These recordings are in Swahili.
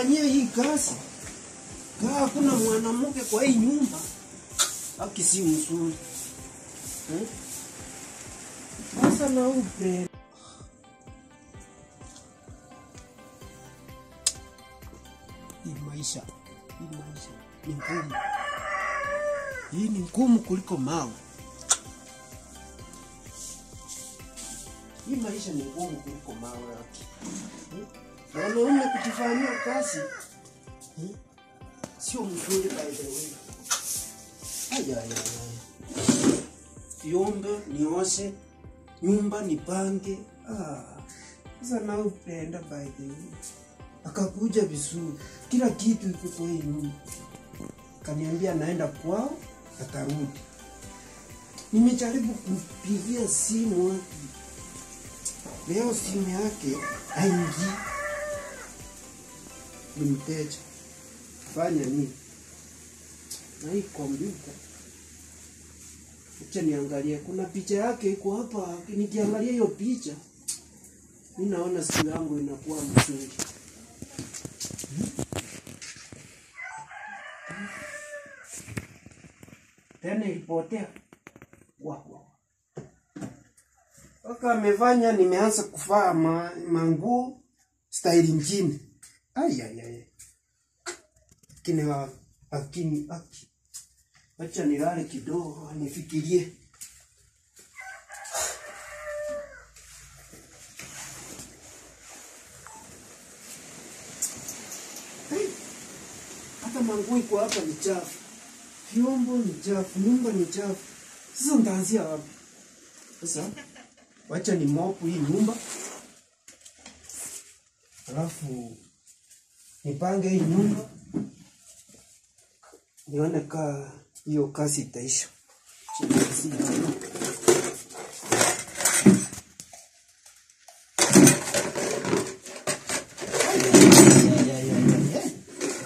nifanyie hii kazi. Kaa hakuna mwanamke kwa hii nyumba, haki si mzuri eh? Sasa na upe hii maisha, hii maisha ni ngumu. Hii ni ngumu kuliko mawe. Hii maisha ni ngumu kuliko mawe yake. Eh? Wanaume kujifanyia kazi eh? sio mzuri by the way. Aya, aya, aya. Vyombo nioshe, nyumba nipange. Ah, sasa na upenda by the way. Akakuja vizuri, kila kitu iko kwa hii nyumba. Kaniambia naenda kwao, atarudi. Nimejaribu kumpigia simu wapi, leo simu yake haingii. Ni mteja, fanya nini na hii kompyuta? Acha niangalie, kuna picha yake iko hapa. Nikiangalia hiyo picha, mi naona siku yangu inakuwa mzuri. Tena ilipotea wa wa Waka amefanya nimeanza kuvaa ma, manguo staili nyingine. Ai ai ai. Lakini wa- lakini aki. Acha nilale kidogo nifikirie. Hey, Hata manguo iko hapa ni chafu. Vyombo ni chafu, nyumba ni chafu. Sasa nitaanzia wapi? Sasa wacha ni mopu hii nyumba, alafu nipange hii nyumba, nione kaa hiyo kazi itaisha. Chini ya hapa. Ay, ay, ay, ay, ay.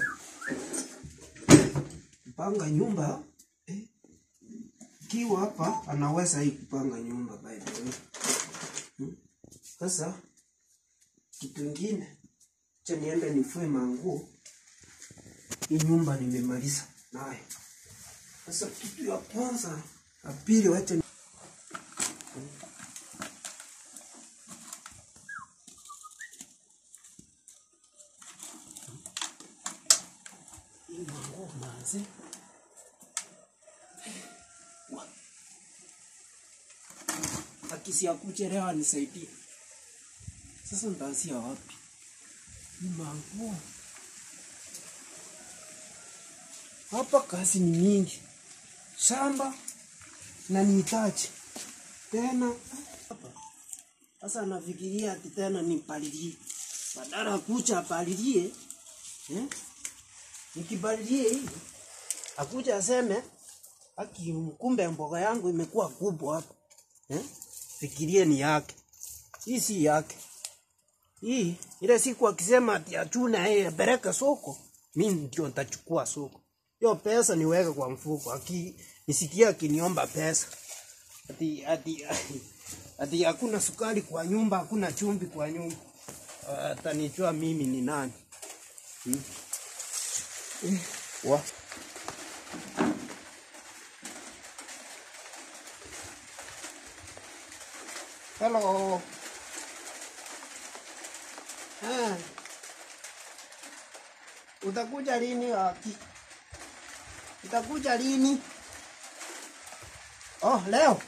Kupanga nyumba eh, kiwa hapa anaweza hii kupanga nyumba by the way. Hmm? Sasa kitu ingine cha niende nifue manguo. Hii nyumba nimemaliza nayo. Sasa kitu ya kwanza, ya pili wacha ni- hii manguo manze. Akisi akuchelewa nisaidie. Sasa nitaanzia wapi? Ni manguo. Hapa kazi ni mingi, shamba na nihitaji tena hapa. Sasa nafikiria ati tena nipalilie, badala ya kucha apalilie eh? Nikipalilie hivi akuja aseme aki, kumbe mboga yangu imekuwa kubwa hapa eh? Fikirie ni yake, hii si yake. Hii ile siku akisema ati achuna yeye apeleke soko, mimi ndio nitachukua soko. Hiyo pesa niweke kwa mfuko. Aki nisikia akiniomba pesa. Ati ati ati hakuna sukari kwa nyumba, hakuna chumvi kwa nyumba. Atanijua mimi ni nani. Hmm. Eh, Wa. Hello. Ah. Utakuja lini waki? Utakuja lini? Oh, leo.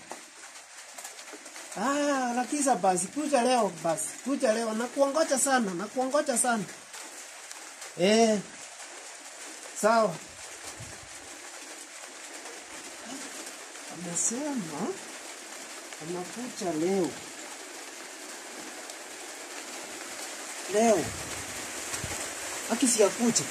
Ah, lakisa basi kuja leo basi. Kuja leo nakuongoja sana, nakuongoja sana. Eh. Sawa. Amesema anakuja leo. Leo. Akisi akuja.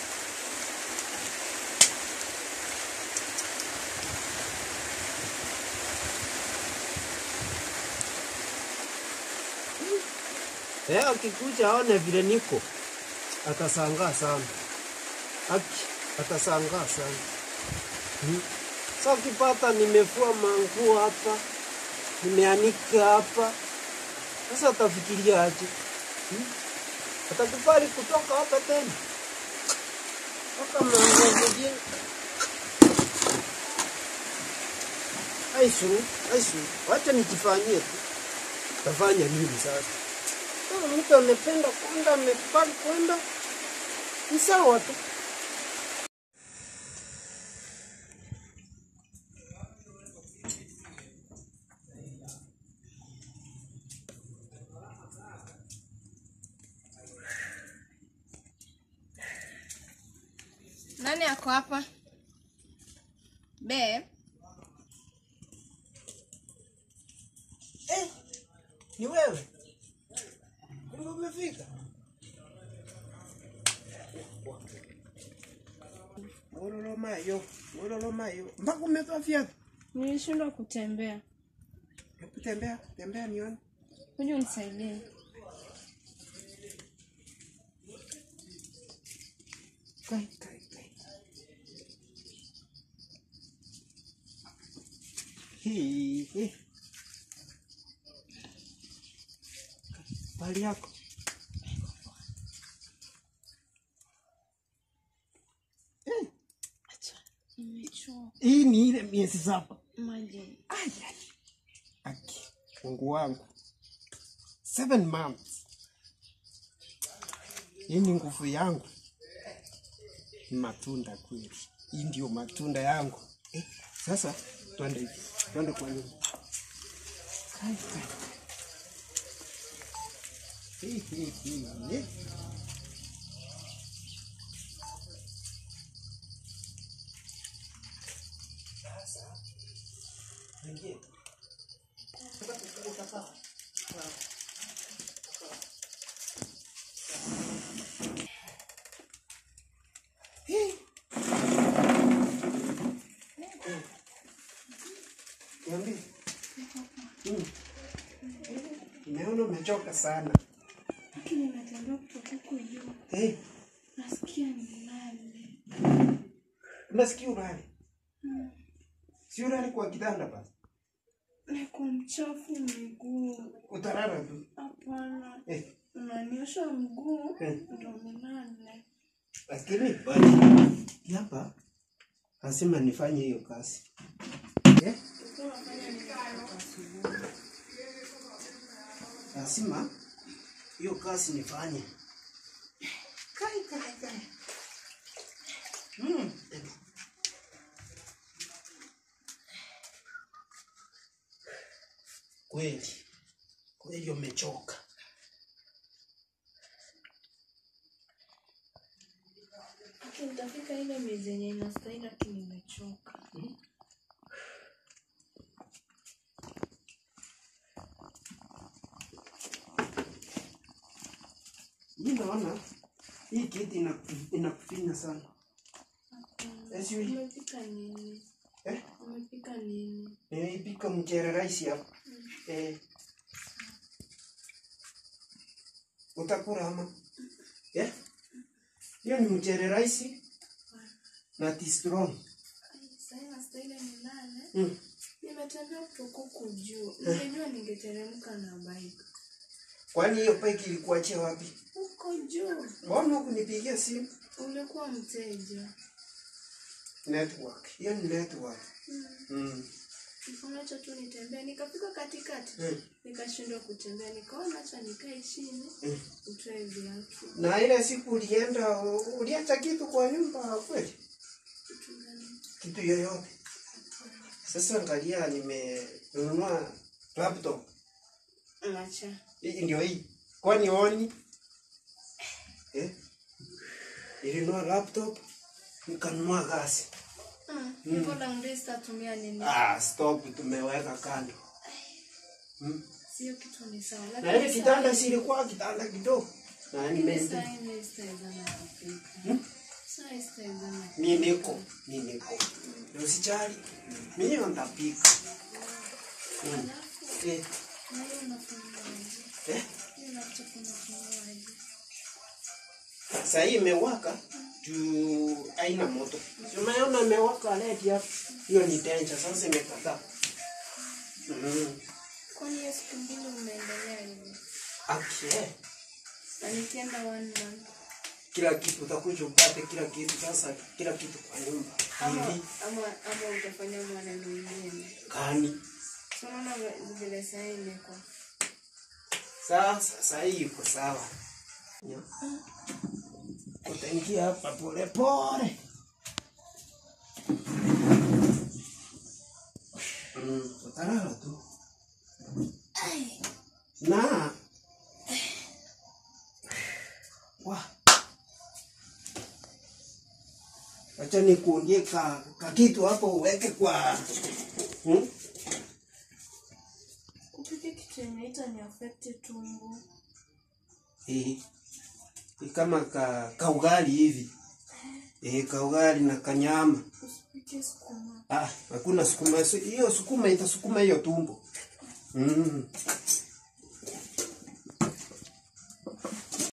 Eh, akikuja aone vile niko atasangaa sana. Aki atasangaa sana. Hmm. Sasa ukipata nimefua manguo hapa, nimeanika hapa, sasa atafikiria aje? Hmm? Atakubali kutoka hapa tena mpaka mlango mwingine. Aisu, aisu, wacha nijifanyie tu. Tafanya nini sasa? Kama mtu amependa kwenda, amekubali kwenda, ni sawa tu. Nani ako hapa? Babe, Eh, ni wewe? Kumbe umefika? Mororo mayo, mororo mayo. Mpaka umetoa viatu. nilishindwa kutembea. Hebu tembea, tembea nione. Kuja unisaidie. Kai, kai, kai. Hii, hii. Bali yako. Eh, Nimechoka Hii ni ile miezi saba. maji. Ai, ai. Aki, Mungu wangu. Seven months. Hii ni nguvu yangu. Ni matunda kweli. Hii ndio matunda yangu. Eh, sasa twende hivi. Twende kwa nyumba. Kai, kai. Hii, hii, hii. eh. Ingia. Hii. Niambie. Mm. Nimeona umechoka sana. Lakini natembea kutoka huko juu. Eh, Nasikia nilale. unasikia ulale? Si ulale kwa kitanda basi. Niko mchafu miguu. Utalala tu. Hapana. Eh, Unaniosha mguu Eh. ndo nilale. lakini basi hapa lazima nifanye hiyo kazi. Eh? Ulikuwa unafanya nini leo asubuhi? lazima hiyo kazi nifanye. Kai, kai, kai. Mm. Kweli kweli umechoka. Lakini nitafika ile miezi yenye inastahili lakini nimechoka. Mi naona hii kiti inaku- inakufinya sana. Yes, you- Umepika nini? Eh? Umepika nini? Nimeipika mchere rahisi hapa. Eh. Utakula ama? Eh? Hiyo ni mchere rahisi na tea strong. Ai, Sasa inastahili nilale. Mm. Nimetembea kutoka huku juu. Ningejua ningeteremka na bike. Kwani hiyo bike ilikuachia wapi? Huko juu Mbona hukunipigia simu? ulikuwa mteja. Network. Hiyo ni network. Mm. Nikaona tu nitembee, nikafika katikati Mm. nikashindwa kutembea, nikaona acha nikae chini Mm. utoe viatu. Na ile siku ulienda uliacha kitu kwa nyumba kweli? Kitu gani? Kitu yoyote. Sasa angalia nimenunua laptop. Acha. Hii ndio hii. Kwani oni? Eh? Nilinunua laptop, nikanunua gasi. Mm. Hivyo laundry sitatumia nini? Ah, stop tumeweka kando. Hmm? Sio kitu ni sawa. Na ile Lakini kitanda saa- silikuwa kitanda kidogo. Na lakini nimendi. saa hii mimi sitawezana kupika. Hmm? Saa hii sitawezana. Mimi niko, mimi niko. Usijali. Mimi nitapika. Hmm. Alafu Eh, na hiyo unafanyaje? eh. Hiyo laptop unafanyaje? Sasa hii imewaka juu haina moto. Si Umeona imewaka led hapo. Hiyo ni danger sasa imekataa. Mm. Kwani hiyo siku mbili umeendelea hivi? Okay. Na nikienda one month. kila kitu utakuja upate kila kitu sasa kila kitu kwa nyumba Ama, hivi ama, ama utafanya maneno mengine. kani So unaona vile saa hii imekuwa. sasa sasa hii iko sawa Nya. utaingia hapa pole pole mm, utalala tu na wa acha nikuundie ka, ka kitu hapo uweke kwa hmm? Kupika kitu yenye itani affect tumbo. Eh, ni kama ka, kaugali hivi eh, kaugali na kanyama. Usipike sukuma. Ah, hakuna sukuma. Si- Hiyo sukuma itasukuma hiyo tumbo. Mm.